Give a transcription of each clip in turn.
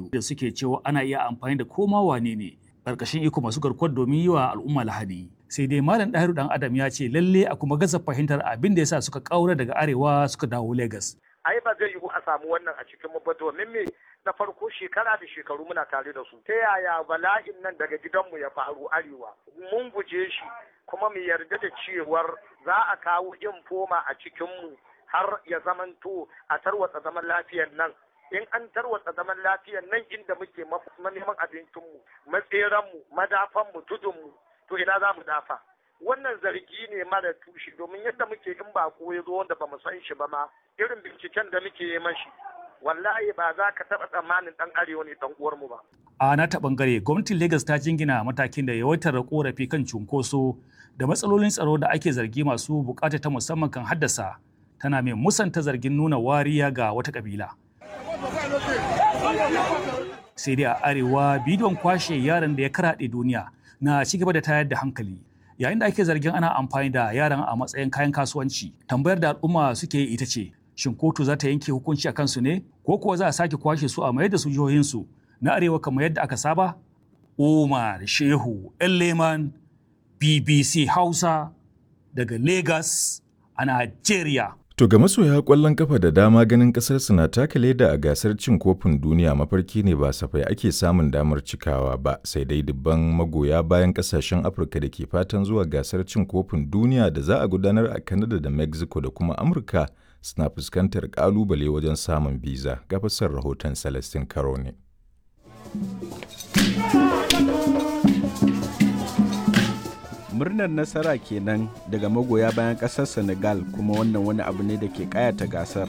da suke cewa ana iya amfani da koma wane ne ƙarƙashin iko masu garkuwar domin yi wa al'umma lahadi. Sai dai Malam Ɗahiru ɗan Adam ya ce lalle a kuma gaza fahimtar abin da yasa suka ƙaura daga arewa suka dawo Legas. Ai ba zai yiwu a samu wannan a cikin mu ba domin me na farko shekara da shekaru muna tare da su. Ta yaya bala'in nan daga gidanmu ya faru arewa? Mun guje shi kuma mu yarda da cewar za a kawo infoma a cikinmu har ya zamanto a tarwatsa zaman lafiyar nan in an tarwatsa zaman lafiyar nan inda muke neman abincinmu matseranmu madafanmu tudunmu to ina za mu dafa wannan zargi ne mara tushe domin yadda muke in ba ko ya zo wanda ba mu san shi ba ma irin binciken da muke yi mashi wallahi ba za ka taɓa tsammanin ɗan arewa ne ɗan uwarmu ba. A na ta ɓangare gwamnatin Legas ta jingina matakin da yawaitar korafi kan cunkoso da matsalolin tsaro da ake zargi masu bukata ta musamman kan haddasa tana mai musanta zargin nuna wariya ga wata kabila. Sai dai a arewa bidiyon kwashe yaran da ya karaɗe duniya na ci gaba da tayar da hankali. Yayin da ake zargin ana amfani da yaran a matsayin kayan kasuwanci, tambayar da al'umma suke yi ita ce, shin kotu za ta yanke hukunci a kansu ne, ko kuwa za a sake kwashe su a mayar da su jihohinsu na arewa kamar yadda aka saba? Umar Shehu Leman BBC Hausa daga Lagos a Najeriya. To ga masoya kwallon kafa da dama ganin kasar na taka leda a gasar cin kofin duniya mafarki ne ba safai ake samun damar cikawa ba sai dai dubban magoya bayan kasashen Afirka da ke fatan zuwa gasar cin kofin duniya da za a gudanar a Canada da Mexico da kuma Amurka suna fuskantar kalubale wajen samun biza ga fasar rahoton Celestin Karo ne. murnar nasara kenan daga magoya bayan ƙasar senegal kuma wannan wani abu ne da ke kayata gasar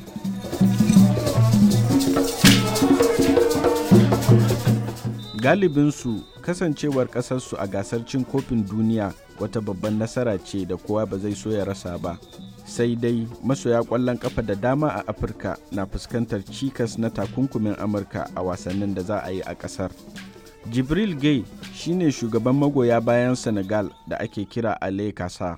galibinsu kasancewar ƙasarsu a gasar cin kofin duniya wata babban nasara ce da kowa ba zai so ya rasa ba sai dai masoya ƙwallon ƙafa da dama a afirka na fuskantar cikas na takunkumin amurka a wasannin da za a yi a ƙasar jibril gay shine shugaban magoya bayan senegal da ake kira ale kasa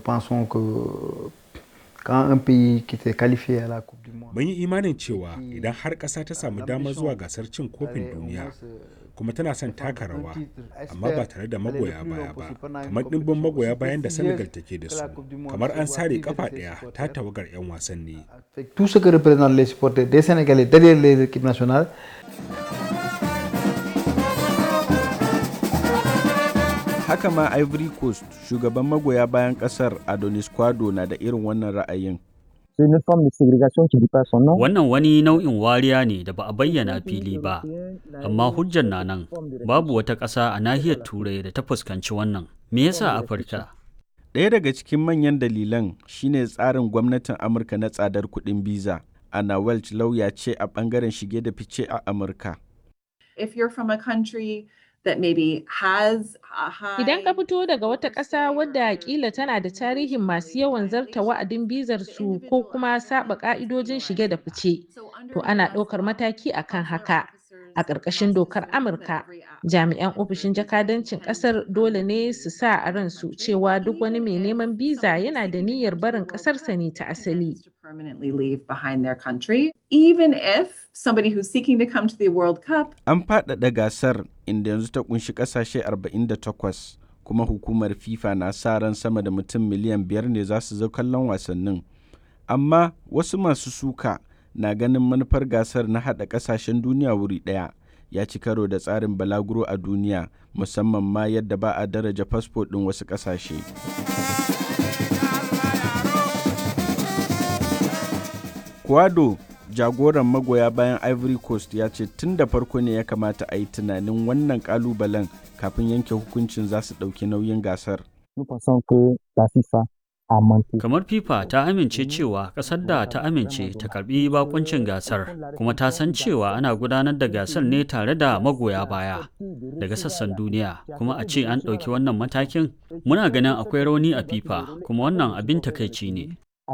mun yi imanin cewa idan har ƙasa ta samu damar zuwa gasar cin kofin duniya kuma tana son taka rawa amma ba tare da magoya baya ba kamar ɗimbin magoya bayan da senegal take da su kamar an sare kafa ɗaya ta tawagar 'yan wasanni haka ma ivory coast shugaban magoya bayan kasar adonis kwado na da irin wannan ra'ayin Wannan wani nau'in wariya ne da ba a bayyana fili ba, amma hujjar na nan babu wata ƙasa a nahiyar Turai da ta fuskanci wannan. Me yasa Afirka? Ɗaya daga cikin manyan dalilan shine tsarin gwamnatin Amurka na tsadar kuɗin biza. Anna Welch lauya ce a ɓangaren shige da fice a Amurka. If you're from a country that maybe has a high Idan ka fito daga wata ƙasa wadda kila tana da tarihin masu yawan zarta wa'adin bizar su ko kuma saba ƙa'idojin shige da fice, to ana ɗaukar mataki akan haka. A ƙarƙashin dokar Amurka, jami'an ofishin jakadancin ƙasar dole ne su sa a ransu cewa duk wani mai neman biza yana da niyyar barin ƙasarsa ne ta asali. permanently leave behind their country, even if somebody who's seeking to come to the World Cup An faɗaɗa gasar inda yanzu ta kunshi ƙasashe 48 kuma hukumar FIFA na sa ran sama da mutum miliyan biyar ne za su zo kallon wasannin. Amma wasu masu suka na ganin manufar gasar na haɗa ƙasashen duniya wuri ɗaya ya ci karo da tsarin balaguro a duniya musamman ma yadda ba a daraja fasfo ɗin wasu ƙasashe. Kwado jagoran magoya bayan Ivory Coast ya ce tun da farko ne ya kamata a yi tunanin wannan kalubalen kafin yanke hukuncin za su ɗauki nauyin gasar. Kamar FIFA ta amince cewa ƙasar da ta amince ta karbi bakuncin gasar kuma ta san cewa ana gudanar da gasar ne tare da magoya baya daga sassan duniya kuma a ce an ɗauki wannan matakin muna ganin akwai rauni a FIFA kuma wannan abin takaici ne.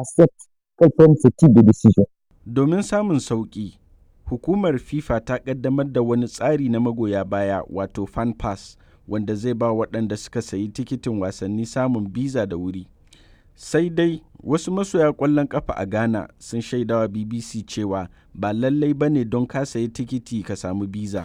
Domin samun sauƙi, hukumar FIFA ta ƙaddamar da wani tsari na magoya baya wato fan pass wanda zai ba waɗanda suka sayi tikitin wasanni samun biza da wuri. Sai dai wasu masoya ƙwallon ƙafa a Ghana sun shaidawa BBC cewa ba lallai ba ne don ka sayi tikiti ka samu biza.